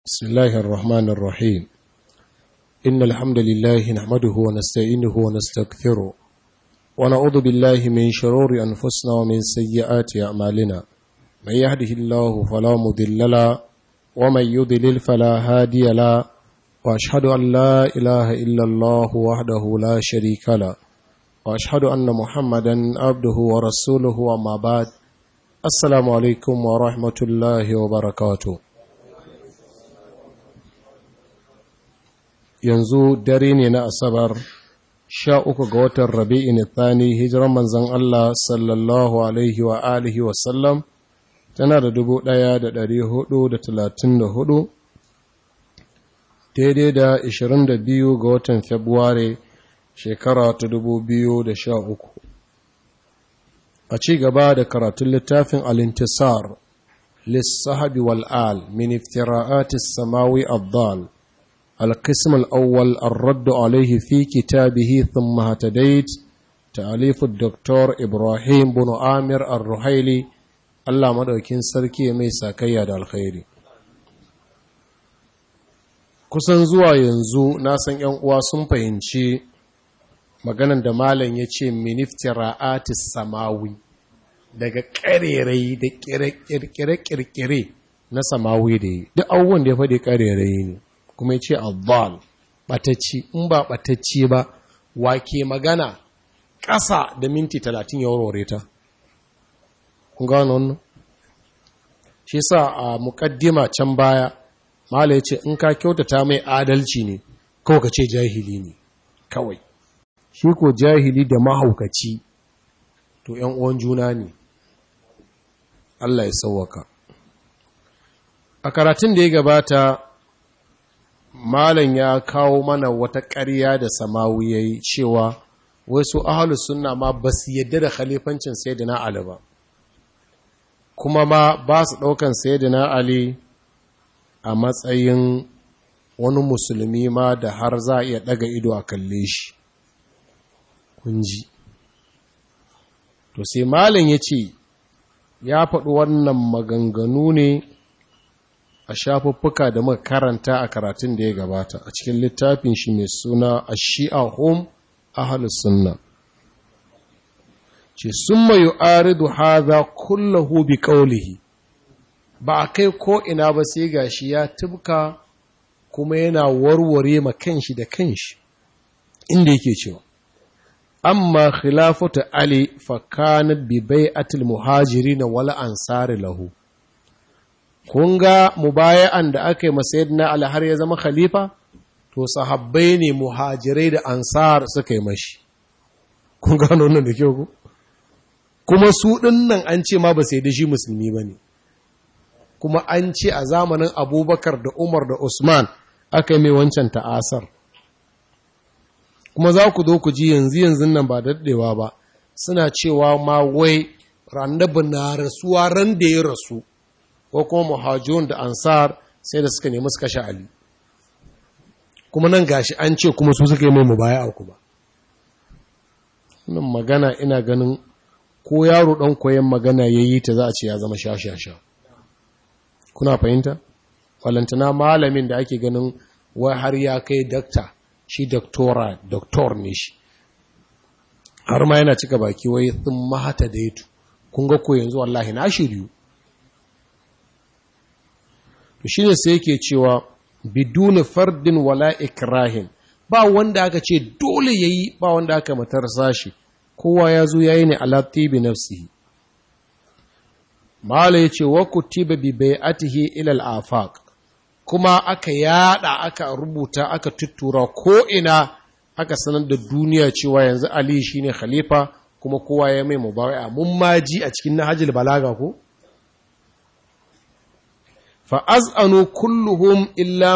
بسم الله الرحمن الرحيم إن الحمد لله نحمده ونستعينه ونستغفره ونعوذ بالله من شرور أنفسنا ومن سيئات أعمالنا من يهده الله فلا مضل له ومن يضلل فلا هادي له وأشهد أن لا إله إلا الله وحده لا شريك له وأشهد أن محمدا عبده ورسوله وما بعد السلام عليكم ورحمة الله وبركاته yanzu dare ne na asabar sha uku ga watan rabi'in thani hijiran manzan Allah sallallahu alaihi wa alihi wasallam tana da dubu ɗaya da ɗari hudu da talatin da hudu daidai da ishirin da biyu ga watan februari shekara ta dubu biyu da sha uku a ci gaba da karatun littafin alintisar lissahabi wal'al min iftira'atis samawi abdal القسم الأول الرد عليه في كتابه ثم هتديت تأليف الدكتور إبراهيم بن آمر الرحيلي الله مدوكين سركي ميسا كياد الخير kusan zuwa yanzu na san ‘yan uwa sun fahimci maganan da malam ya ce miniftira'atis samawi daga ƙarerai da ƙirƙire-ƙirƙire na samawi da yi duk abubuwan da ya faɗi ƙarerai ne kuma ya ce abbal ɓatacci in ba ɓatacci ba wake magana ƙasa da minti talatin ya warware ta kun gano wannan shi sa a muƙaddima can baya mala ya ce in ka kyautata mai adalci ne kawai ka ce jahili ne kawai shi ko jahili da mahaukaci to ‘yan uwan juna ne Allah ya sauwaka a karatun da ya gabata malam ya kawo mana wata ƙarya da samawi ya yi cewa wasu ahalus sunna ma ba su yadda da khalifancin sayyidina Ali ba kuma ma ba su ɗaukan sayyidina Ali a matsayin wani musulmi ma da har za a iya ɗaga ido a kalle shi kunji to sai malam ya ce ya faɗi wannan maganganu ne a shafuffuka da muka karanta a karatun da ya gabata a cikin littafin shi mai suna a shi'a home ahalus sunna ce sun mayu aridu haza kullahu bi kaulihi ba a kai ko ina ba sai gashi ya tubka kuma yana warware ma kanshi da kanshi inda yake cewa amma khilafatu ali fa kanat bi bai'atil muhajirin wal ansari lahu kun ga mubaya'an da aka yi masayidina Ali har ya zama khalifa to sahabbai ne muhajirai da ansar suka yi mashi kun gano wannan da kyau ku kuma su nan an ce ma ba sai da shi musulmi ba ne kuma an ce a zamanin abubakar da umar da usman aka yi mai wancan ta'asar kuma za ku zo ku ji yanzu yanzu nan ba daɗewa ba suna cewa ma wai randabi na rasuwa ran da ya rasu ko kuma muhajirun da ansar sai da suka nemi suka sha Ali kuma nan gashi an ce kuma su suka yi mai mubaya ku ba nan magana ina ganin ko yaro dan koyon magana ya yi ta za a ce ya zama sha-sha-sha kuna fahimta walantana malamin da ake ganin wai har ya kai dakta shi doktora doktor ne shi har ma yana cika baki wai sun mahata daitu kun ga ko yanzu wallahi na shiryu to shi ne sai yake cewa biduni fardin wala ikrahin ba wanda aka ce dole yayi ba wanda aka matarsa shi kowa ya zo yayi ne ala tibi nafsihi mala yace wa kutiba bi bai'atihi ila al-afaq kuma aka yada aka rubuta aka tuttura ko ina aka sanar da duniya cewa yanzu ali shine khalifa kuma kowa ya mai mubai'a mun maji a cikin nahjul balaga ko fa'az'anu kulluhum illa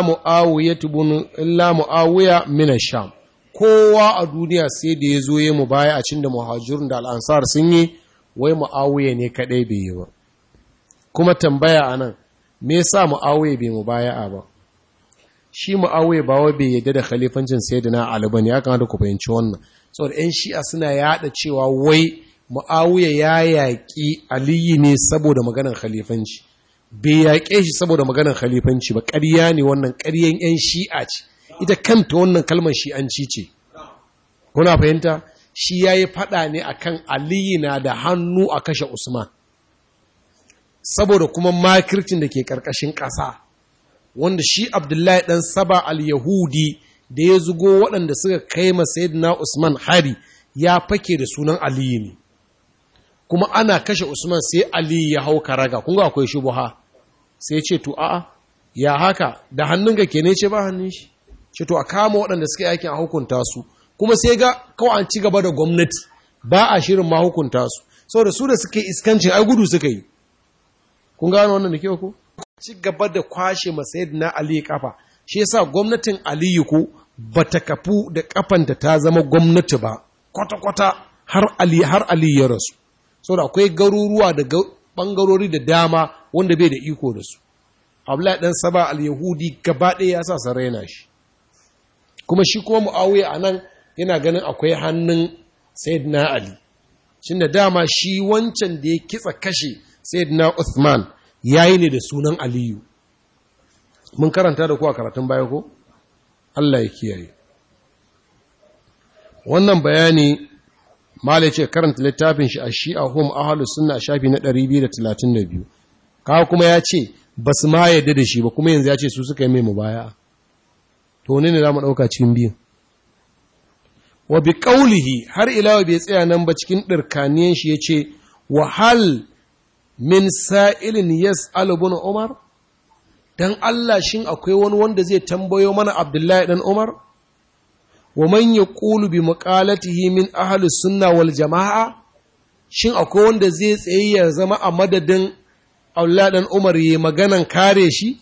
mu'awiya mina sham kowa a duniya sai da ya zo ya mu baya a cin da muhajirun da al'ansar sun yi wai mu'awiya ne kaɗai bai yi ba kuma tambaya a nan me sa mu'awiya bai mu baya a ba shi mu'awiya ba wai bai yadda da khalifancin sai da na aliba ne ya kamata ku fahimci wannan saboda 'yan shi'a suna yada cewa wai mu'awiya ya yaƙi aliyu ne saboda maganar khalifanci bai yaƙe shi saboda maganar khalifanci ba ƙarya ne wannan ƙaryan 'yan shi'a ce ita kanta wannan kalmar shi'anci ce kuna fahimta shi ya yi faɗa ne akan aliyu na da hannu a kashe usman saboda kuma makircin da ke ƙarƙashin ƙasa wanda shi abdullahi ɗan saba al-yahudi da ya zugo waɗanda suka kai na usman hari ya fake da sunan aliyu ne kuma ana kashe usman sai aliyu ya hau karaga kunga akwai shubuha sai ce to a'a ya haka da hannun ga ke ne ce ba hannun shi ce to a kama waɗanda suka aikin a hukunta su kuma sai ga kawai an ci gaba da gwamnati ba a shirin ma hukunta su saboda su da suka yi iskancin ai gudu suka yi kun gano wannan da kyau ko ci gaba da kwashe masayid na aliyu kafa shi yasa gwamnatin aliyu ko bata kafu da kafanta ta zama gwamnati ba kwata-kwata har ali har ali ya rasu saboda akwai garuruwa da bangarori da dama wanda bai da iko da su abdullahi dan saba al-yahudi gaba ɗaya ya sa sarraina shi kuma shi kuma muawiya anan yana ganin akwai hannun sayyidina ali shin da dama shi wancan da ya kitsa kashe sayyidina uthman yayi ne da sunan aliyu mun karanta da ku a karatun baya ko Allah ya kiyaye wannan bayani malai ce karanta littafin shi a shi'a hum ahlus sunna a shafi na 232 kawo kuma ya ce ba su ma yadda da shi ba kuma yanzu ya ce su suka yi mai mubaya to ne ne za mu ɗauka cikin biyu wa bi ƙaulihi har ilawa bai tsaya nan ba cikin ɗirkaniyan shi ya ce wa hal min sa'ilin yas alubun umar dan Allah shin akwai wani wanda zai tambayo mana abdullahi dan umar wa man yaqulu bi maqalatihi min ahli sunna wal jamaa shin akwai wanda zai tsaye ya zama a madadin Abdullah dan Umar yayi maganan kare shi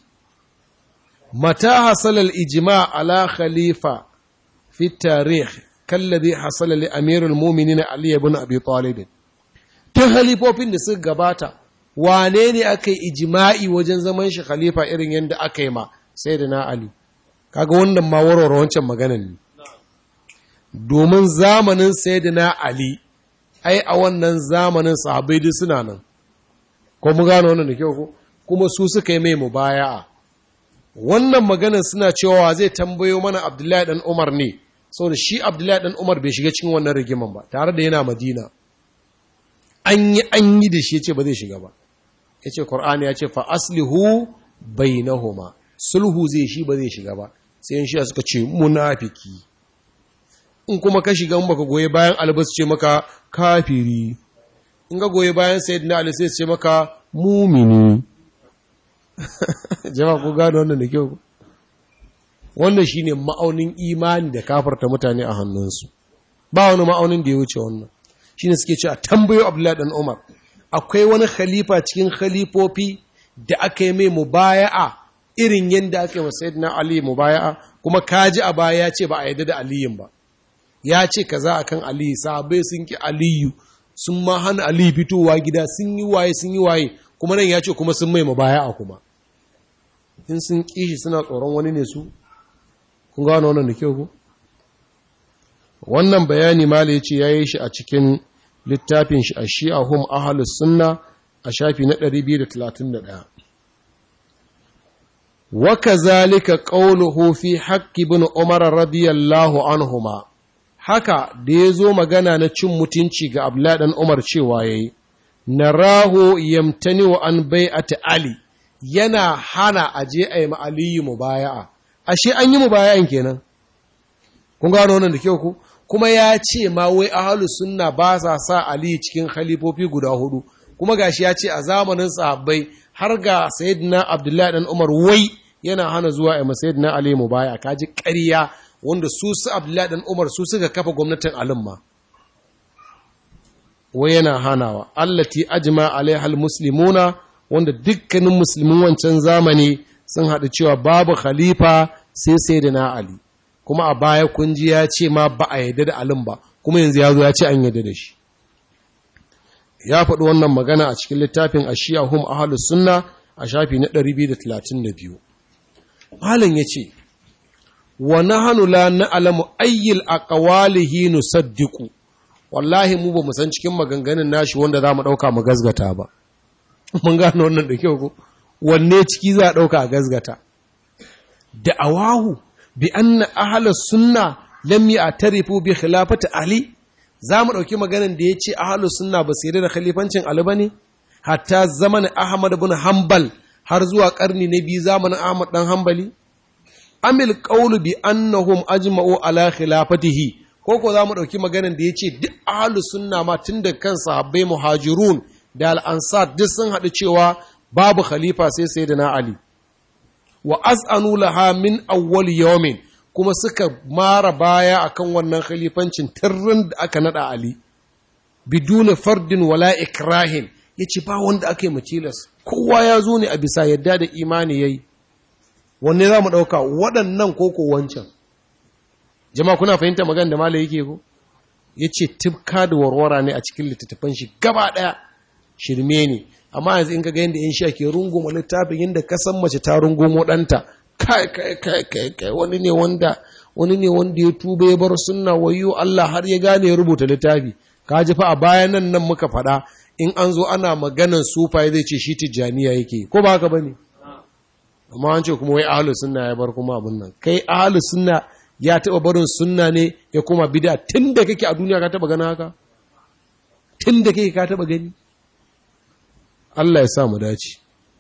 mata hasala al ijma ala khalifa fi tarikh kalladhi hasala li amir al mu'minin Ali ibn Abi Talib ta halifofin da suka gabata wane ne aka yi ijma'i wajen zaman shi khalifa irin yadda aka yi ma sayyidina Ali kaga wannan ma warware wancan maganan ne domin zamanin sayyidina Ali ai a wannan zamanin sahabbai duk suna nan ko mu gano wannan da kyau ko kuma su suka yi mai mubaya'a wannan maganar suna cewa zai tambayo mana Abdullahi dan Umar ne saboda shi Abdullahi dan Umar bai shiga cikin wannan rigiman ba tare da yana Madina an yi an yi da shi yace ba zai shiga ba yace Qur'ani ya ce fa aslihu bainahuma sulhu zai shi ba zai shiga ba sai in shi suka ce munafiki in kuma ka shiga in baka goye bayan albas ce maka kafiri in ga goye bayan sayyidina ali sai ce maka mumini jama'a ko gano wannan da kyau wannan shine ma'aunin imani da kafarta mutane a hannunsu ba wani ma'aunin da ya wuce wannan shine suke ce a tambayo abdullahi dan umar akwai wani khalifa cikin khalifofi da aka yi mai mubaya'a irin yadda aka yi wa sayyidina ali mubaya'a kuma kaji a baya ya ce ba a yadda da aliyin ba ya ce kaza akan aliyu sahabbai sun ki aliyu sun ma hana aliyu fitowa gida sun yi waye sun yi waye kuma nan ya ce kuma sun mai mubaya'a kuma in sun kishi suna tsoron wani ne su kun gano wannan da kyau ku wannan bayani mala yace yayi shi a cikin littafin shi a shi'a hum ahlus sunna a shafi na 231 wa kazalika qawluhu fi haqqi ibn umar radiyallahu anhuma haka da yazo magana na cin mutunci ga abdullahi dan umar cewa yayi narahu yamtani wa an bai'ati ali yana hana aje ayi ma aliyu mubaya'a ashe an yi mubaya'an kenan kun gano wannan da kyau ku kuma ya ce ma wai ahlus sunna ba sa sa ali cikin khalifofi guda hudu kuma gashi ya ce a zamanin sahabbai har ga sayyidina abdullahi dan umar wai yana hana zuwa a sayyidina ali mubaya kaji ƙarya wanda su su abdullahi dan umar su suka kafa gwamnatin alim ma wai yana hanawa allati ajma alaiha almuslimuna wanda dukkanin musulmin wancan zamani sun haɗu cewa babu khalifa sai sayyidina ali kuma a baya kun ji ya ce ma ba a yadda da alim ba kuma yanzu ya zo ya ce an yadda da shi ya faɗi wannan magana a cikin littafin ashiya hum ahlus sunna a shafi na 232 malam yace wa nahnu la na'lamu ayyil aqwalihi nusaddiqu wallahi mu ba mu san cikin maganganun nashi wanda zamu dauka mu gazgata ba mun gano wannan da kyau ko wanne ciki za a ɗauka a gazgata da awahu bi anna ahlus sunna lam ya'tarifu bi khilafati ali za mu ɗauki maganin da ya ce ahlus sunna ba su yarda da khalifancin ali bane hatta zamanin ahmad ibn hanbal har zuwa karni na biyu zamanin ahmad dan hanbali amil qawlu bi annahum ajma'u ala khilafatihi ko ko za mu ɗauki maganin da ya ce duk ahlus sunna ma tun da kan sahabbai muhajirun da al'ansar duk sun haɗu cewa babu khalifa sai sai da na Ali. Wa az'anu laha min awwal yawmin kuma suka mara baya akan wannan khalifancin tirrin da aka naɗa Ali. Biduna fardin wala ikrahin ya ce ba wanda aka yi mutilas, kowa ya zo ne a bisa yadda da imani ya yi. Wanne za mu ɗauka waɗannan koko wancan. Jama'a kuna fahimta magana da Malam yake ko? Ya ce tifka da warwara ne a cikin littattafan shi gaba ɗaya. shirme ne amma yanzu in ka ga yadda yan sha ke runguma littafin yadda ka san mace ta rungumo ɗanta kai kai kai kai kai wani ne wanda wani ne wanda ya tuba ya bar sunna wayo Allah har ya gane ya rubuta littafi ka ji fa a bayan nan nan muka faɗa in an zo ana maganan sufaye zai ce shi tijjaniya yake ko ba haka bane amma an ce kuma wai ahlus sunna ya bar kuma abun nan kai ahlus sunna ya taɓa barin sunna ne ya koma bid'a tun da kake a duniya ka taɓa ganin haka tun da kake ka taɓa gani Allah ya sa mu dace.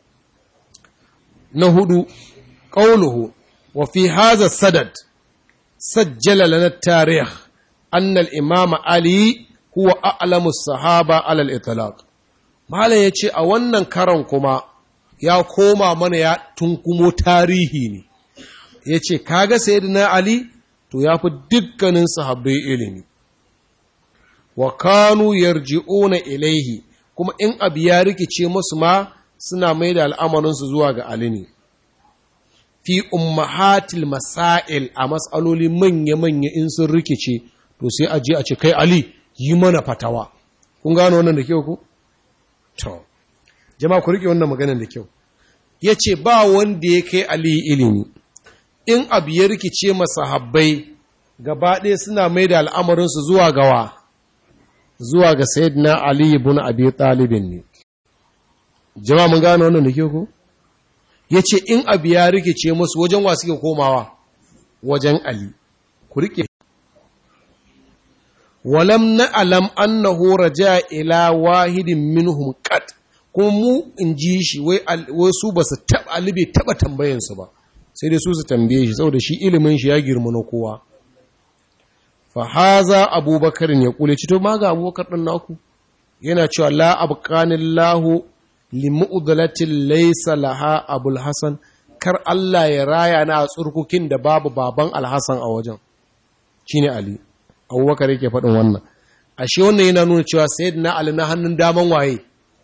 Na hudu, ƙauluhu, wa fi haza sadad, sajjala lana tarih, annal imama Ali huwa a'lamu sahaba alal itlaq. Malam ya ce a wannan karan kuma ya koma mana ya tunkumo tarihi ne, ya ce, Kaga Sayyidina Ali, to ya fi dukkanin sahabbai ilimi. Wa kanu yarji'una ilaihi. kuma in abu ya rikice musu ma suna mai da al'amarinsu zuwa ga Ali ne. Fi ummahatil masail a matsaloli manya-manya in sun rikice, to sai a je a ce, Kai Ali, yi mana fatawa. Kun gano wannan da kyau ku? To, jama'a ku riƙe wannan maganan da kyau. Ya ce, Ba wanda ya kai Ali ilimi, in abu ya rikice masahabbai, gaba ɗaya suna mai da al'amarinsu zuwa gawa. zuwa ga Sayyidina Ali ibn Abi Talibin ne. Jama'a mun gano wannan da ke ku? Yace in abu ya rikice musu wajen wa suke komawa wajen Ali. Ku rike Walam na'lam annahu raja ila wahidin minhum qat kuma mu in ji shi wai su ba su taba Ali bai taba tambayan su ba sai dai su su tambaye shi saboda shi ilimin shi ya girma na kowa fahaza abubakar ya kule cito ma ga abubakar ɗin naku yana cewa la abqanillahu limu'dalatin laysa laha abul hasan kar Allah ya raya na a tsurkukin da babu baban alhasan a wajen shine ali abubakar yake faɗin wannan ashe wannan yana nuna cewa sayyidina ali na hannun daman waye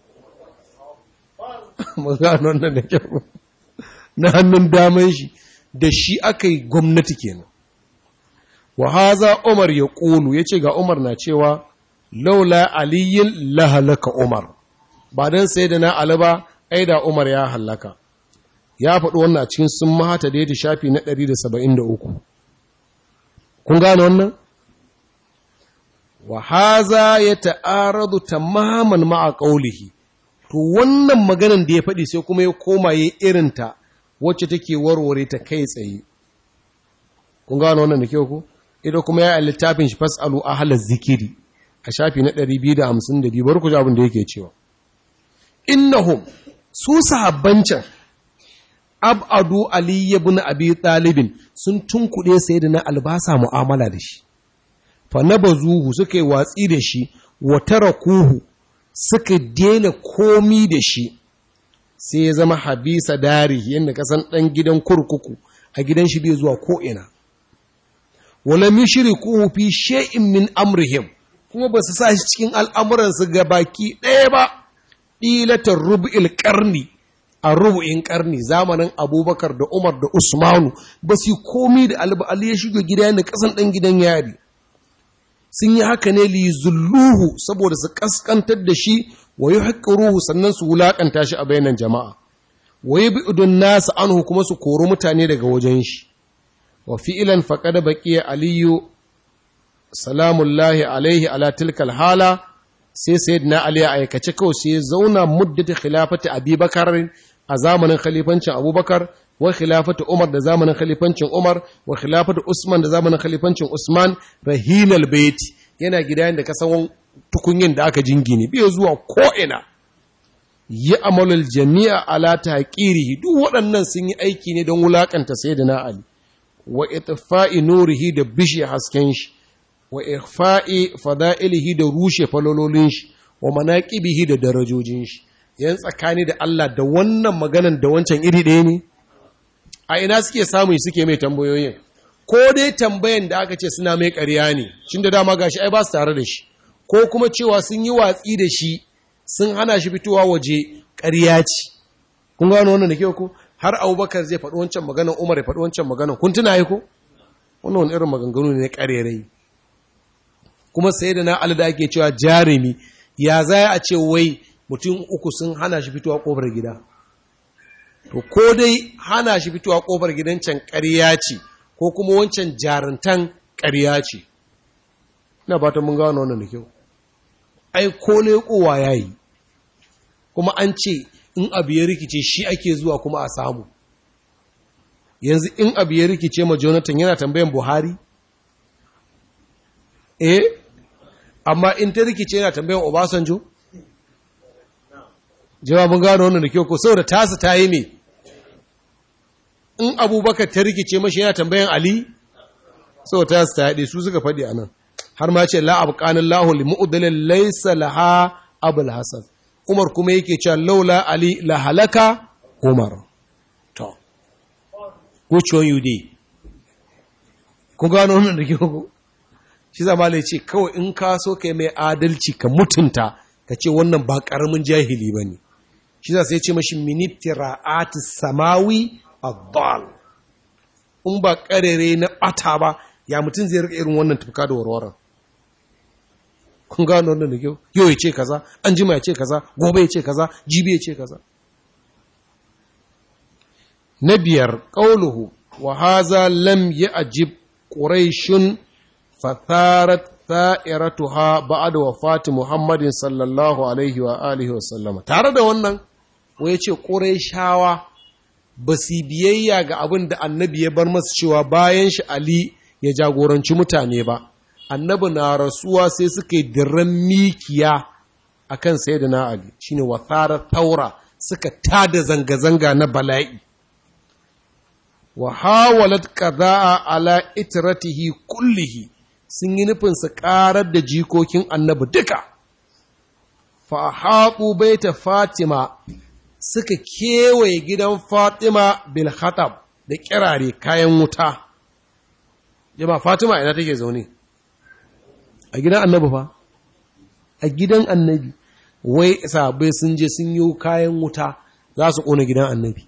mun gano wannan da kyau na hannun daman shi da shi aka yi gwamnati kenan wa haza Umar ya ƙulu ya ce ga Umar na cewa laula aliyin lahalaka Umar ba don sai da na Ali ba ai da Umar ya hallaka ya faɗi wannan a cikin sun mahata da ya shafi na 173 kun gane wannan wa haza ya ta'aradu tamaman ma'a qaulihi to wannan maganan da ya faɗi sai kuma ya koma ya irinta wacce take warware ta kai tsaye kun gane wannan da kyau ko ita kuma ya littafin shi fasalu ahla zikiri a shafi na 252 bar ku ji abin da yake cewa innahum su sahabbancan abadu ali ibn abi talibin sun tunkuɗe sayyidina albasa mu'amala da shi fa nabazuhu suka yi watsi da shi wa tarakuhu suka daina komi da shi sai ya zama habisa dari yadda kasan ɗan gidan kurkuku a gidan shi bai zuwa ko'ina wala mishriku fi shay'in min amrihim kuma ba su sa shi cikin al'amuransu ga baki ɗaya ba ɗilatar rubu'il ƙarni a rubu'in ƙarni zamanin abubakar da umar da usmanu ba su komi da ali ya shiga gida yana ƙasan ɗan gidan yari sun yi haka ne li zulluhu saboda su ƙasƙantar da shi wa yi ruhu sannan su wulaƙanta shi a bayanan jama'a wa yi bi idon nasa anhu kuma su kori mutane daga wajen shi wa fi'ilan faƙada baƙiya aliyu salamullahi alaihi ala tilkal hala sai sayyidina ali ya aikace kawai sai ya zauna muddata khilafati abubakar a zamanin khalifancin abubakar wa khilafatu umar da zamanin khalifancin umar wa khilafatu usman da zamanin khalifancin usman rahinal baiti yana gida da kasan tukunyin da aka jingine bai zuwa ko'ina yi amalul jami'a ala taqirihi duk waɗannan sun yi aiki ne don wulakanta sayyidina ali wa itfa'i nurihi da bishi hasken shi wa ikhfa'i fada'ilihi da rushe falololin shi wa manaqibihi da darajojin shi yan tsakani da Allah da wannan maganan da wancan iri ɗaya ne a ina suke samun suke mai tambayoyin ko dai tambayan da aka ce suna mai ƙarya ne shin da dama gashi ai ba su tare da shi ko kuma cewa sun yi watsi da shi sun hana shi fitowa waje ƙarya ce kun gano wannan da ke ko har abubakar zai faɗi wancan maganan umar ya faɗi wancan maganan kun tuna yi ko wannan wani irin maganganu ne na ƙarerai kuma sai da na alda ake cewa jarumi ya za a ce wai mutum uku sun hana shi fitowa ƙofar gida to ko dai hana shi fitowa ƙofar gidan can ƙarya ce ko kuma wancan jarantan ƙarya ce ina fatan mun gano wannan da kyau ai ko leƙowa ya yi kuma an ce in abu ya rikice shi ake zuwa kuma a samu yanzu in abu ya rikice ma jonathan yana tambayan buhari eh amma in ta rikice yana tambayan obasanjo jawabin gano wannan da kyau ko saboda tasa ta yi me in abubakar ta rikice mashi yana tambayan ali saboda tasa ta yaɗe su suka faɗi a nan har ma ce la'ab ƙanin lahu limu'udalin laisa laha abul hasan umar kuma yake cewa laula ali la halaka umar to which one you did kun gano wannan da kyau shi zama lai ce kawai in ka so kai mai adalci ka mutunta ka ce wannan ba ƙaramin jahili ba ne shi za sai ce mashi minitira'ati samawi addal in ba ƙarere na ɓata ba ya mutum zai rika irin wannan tafka da warwaran kun gano wannan da kyau yau ya ce kaza an jima ya ce kaza gobe ya ce kaza jibi ya ce kaza na biyar ƙauluhu wa haza lam yi ajib ƙuraishun fatharat tha'iratuha ba'da wafati Muhammadin sallallahu alaihi wa alihi wa sallama tare da wannan wai ce Qurayshawa ba su biyayya ga abin da annabi ya bar masu cewa bayan shi Ali ya jagoranci mutane ba annabi na rasuwa sai suka yi dirran mikiya akan sayyidina Ali shine wathara taura suka tada zanga-zanga na bala'i wa hawalat qada'a ala itratihi kullihi sun yi nufin su ƙarar da jikokin annabi duka, fahaɓu baita Fatima suka kewaye gidan Fatima bilhatab da kirare kayan wuta. Jama Fatima ina take zaune? A gidan annabi fa? A gidan annabi, wai sabai sun je sun yi kayan wuta za su ƙona gidan annabi.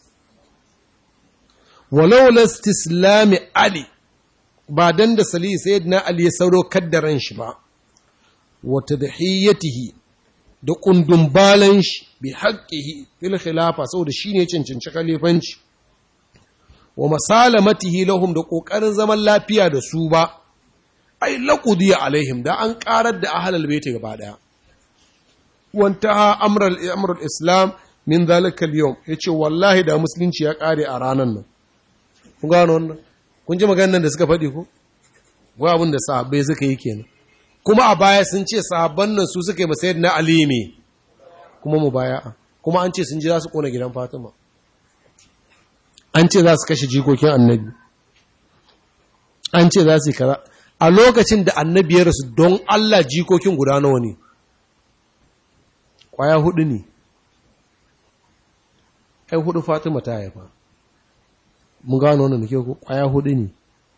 Walau lastislami Ali ba dan da sali sayyidina Ali ya sauro kaddaran shi ba wa tadhiyatihi da kundun balan shi bi haqqihi fil khilafa saboda shine cancanci khalifanci wa masalamatihi lahum da kokarin zaman lafiya da su ba ai laqudiya alaihim da an karar da ahlul bait gaba daya wantaha amral amrul islam min zalika al-yawm yace wallahi da musulunci ya kare a ranan nan kun gano wannan kun ji maganar da suka faɗi ko wa abin da sahabbai suka yi kenan kuma a baya sun ce sahabban nan su suka yi masayar na alimi kuma mu baya kuma an ce sun ji za su kona gidan fatima an ce za su kashe jikokin annabi an ce za su yi kaza a lokacin da annabi ya rasu don allah jikokin guda nawa ne kwaya hudu ne ai hudu fatima ta haifa mun gano wannan ke ko kwaya hudu ne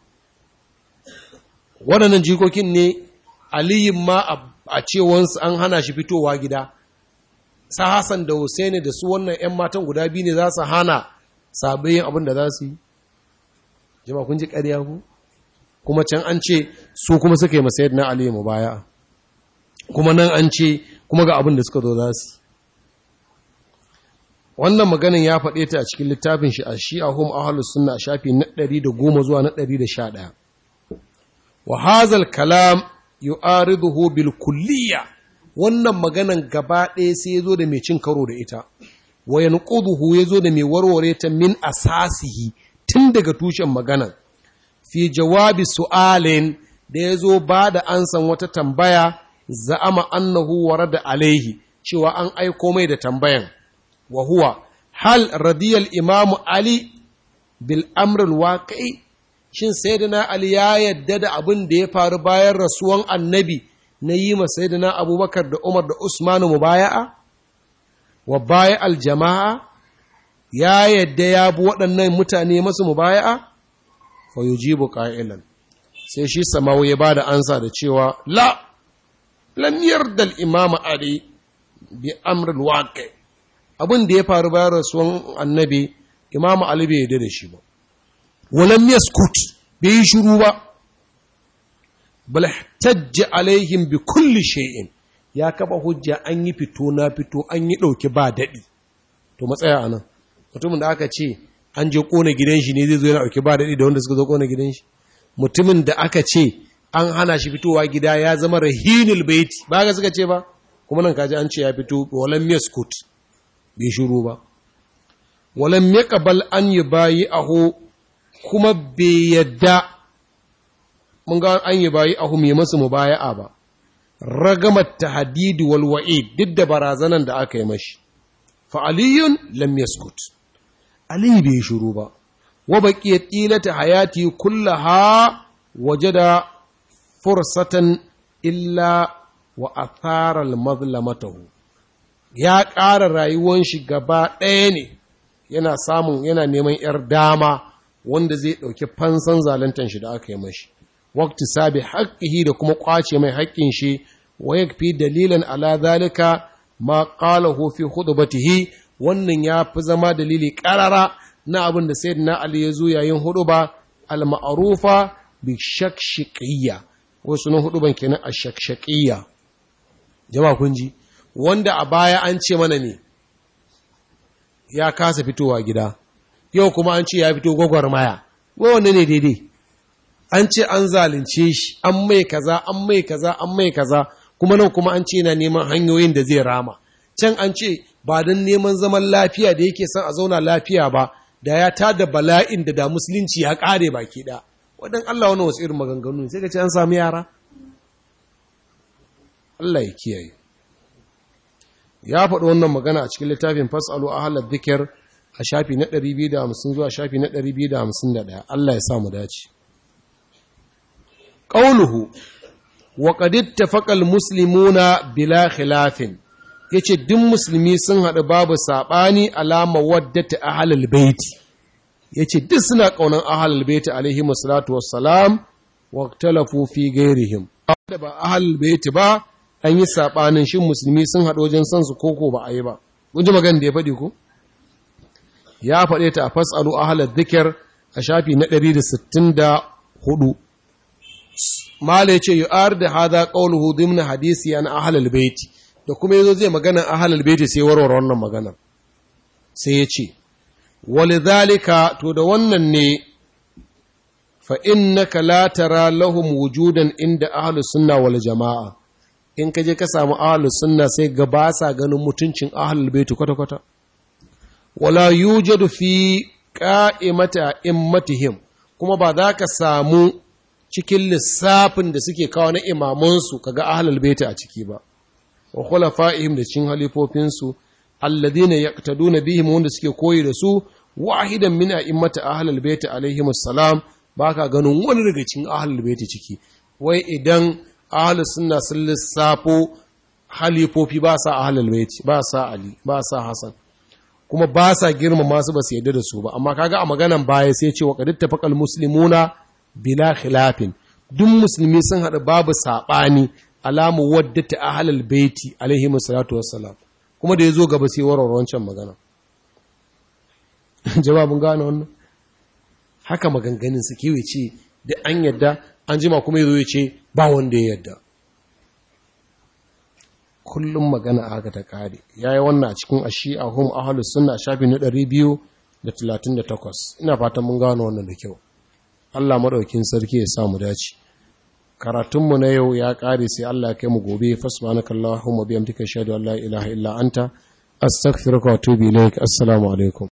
waɗannan jikokin ne aliyin ma a cewansu an hana shi fitowa gida sa Hassan da Hussaini da su wannan 'yan matan guda biyu ne za su hana sabayin abin da za su yi jama kun ji ƙarya ku kuma can an ce su kuma suka yi masayar na aliyu mu baya kuma nan an ce kuma ga abin da suka zo za su wannan maganin ya faɗe ta a cikin littafin shi a shi a hum ahalus sunna a shafi na 110 zuwa na 111 wa hazal kalam yu'ariduhu bil kulliya wannan maganan gaba ɗaya sai ya zo da mai cin karo da ita wa yanquduhu yazo da mai warware ta min asasihi tun daga tushen maganan fi jawabi su'alin da yazo ba da ansan wata tambaya za'ama annahu warada alaihi cewa an aiko mai da tambayan wa huwa hal radiyal imamu ali bil amril waqi'i shin sayyidina ali ya yadda da abin da ya faru bayan rasuwan annabi na yi ma sayyidina abubakar da umar da usmanu mubaya'a wa baya al jama'a ya yadda ya bi waɗannan mutane masu mubaya'a fa yujibu qa'ilan sai shi samawu ya bada ansa da cewa la lam yarda al imam ali bi amril waqi abin da ya faru bayan rasuwan annabi imam ali bai yarda da shi ba walam yaskut bai yi shiru ba bal tajja alaihim bi kulli shay'in ya kafa hujja an yi fito na fito an yi dauki ba dadi to matsaya anan mutumin da aka ce an je kona gidan shi ne zai zo yana dauki ba dadi da wanda suka zo kona gidan shi mutumin da aka ce an hana shi fitowa gida ya zama rahinul baiti ba ga suka ce ba kuma nan kaji an ce ya fito walam yaskut bai shiru ba walam yaqbal an yubayi aho kuma bai yadda mun ga an yi bayi ahu mai masu mubaya'a ba ragamar tahdidi wal wa'id duk da barazanan da aka yi mashi fa aliyun lam yaskut ali bai shiru ba wa baqiyat ilata hayati kullaha wajada fursatan illa wa athara al mazlamatahu ya ƙara rayuwar shi gaba ɗaya ne yana samun yana neman 'yar dama wanda zai ɗauki fansan zaluntan shi da aka yi mashi wakti sabi haƙƙihi da kuma ƙwace mai haƙƙin shi wa yakfi dalilan ala zalika ma qalahu fi khutbatihi wannan ya fi zama dalili ƙarara na abin da sayyidina ali ya zo yayin huduba al ma'rufa bi shakshiqiyya wasu nan huduban kenan a shakshaqiyya jama'a kun ji wanda a baya an ce mana ne ya kasa fitowa gida yau kuma an ce ya fito gwagwarmaya wanne ne daidai an ce an zalunce shi an mai kaza an mai kaza an mai kaza kuma nan kuma an ce yana neman hanyoyin da zai rama can an ce ba don neman zaman lafiya da yake son a zauna lafiya ba da ya tada bala'in da da musulunci ya kare baki da wadan Allah wani wasu irin maganganu ne sai ka ce an sami yara Allah ya kiyaye ya faɗi wannan magana a cikin littafin fasalu ahlal dhikr a shafi na 250 zuwa shafi na 251 Allah ya sa mu dace qauluhu wa qad ittafaqa almuslimuna bila khilafin yace duk musulmi sun haɗu babu sabani alama waddata ahlul baiti yace duk suna kaunan ahlul baiti alaihi wassalatu wassalam wa ikhtalafu fi ghairihim da ba ahlul baiti ba an yi sabanin shin musulmi sun haɗu wajen san su koko ba a yi ba kun ji magana da ya faɗi ko ya faɗe ta a fasalu ahalar zikir a shafi na 164 mala ya ce yi ar da hada ƙaunuhu dimna hadisi an ahalar baiti da kuma yazo zai magana ahalar baiti sai warware wannan magana sai ya ce wali zalika to da wannan ne fa innaka la tara lahum wujudan inda ahlus sunna wal jama'a in ka je ka samu ahlus sunna sai ga ba sa ganin mutuncin ahlul baiti kwata kwata wala yujadu fi qa'imata immatihim kuma ba za ka samu cikin lissafin da suke kawo na imamansu kaga ahlul baiti a ciki ba wa khulafa'ihim da cin halifofinsu alladhina yaqtaduna bihim wanda suke koyi da su wahidan min a'immati ahlul baiti alaihim assalam baka ganin wani daga cikin ahlul baiti ciki wai idan ahlus sunna sun lissafo halifofi ba sa ahlul baiti ba sa ali ba sa hasan kuma ba sa girmama su ba su yadda da su ba amma kaga a maganan baya sai ce wa qad tafaqal muslimuna bila khilafin duk musulmi sun hada babu sabani alamu waddata ahlul baiti alaihi salatu wassalam kuma da yazo gaba sai warware wancan magana jawabin gane wannan haka maganganin su kewe ce da an yadda an jima kuma yazo ya ce ba wanda ya yadda kullum magana haka ta kare yayi wannan a cikin ashi'a hum ahlus sunna shafi na 238 ina fatan mun gano wannan da kyau Allah madaukin sarki ya sa mu dace karatunmu na yau ya kare sai Allah ya kai mu gobe fasbanakallahumma bihamdika shahadu an la ilaha illa anta astaghfiruka wa atubu ilaik assalamu alaikum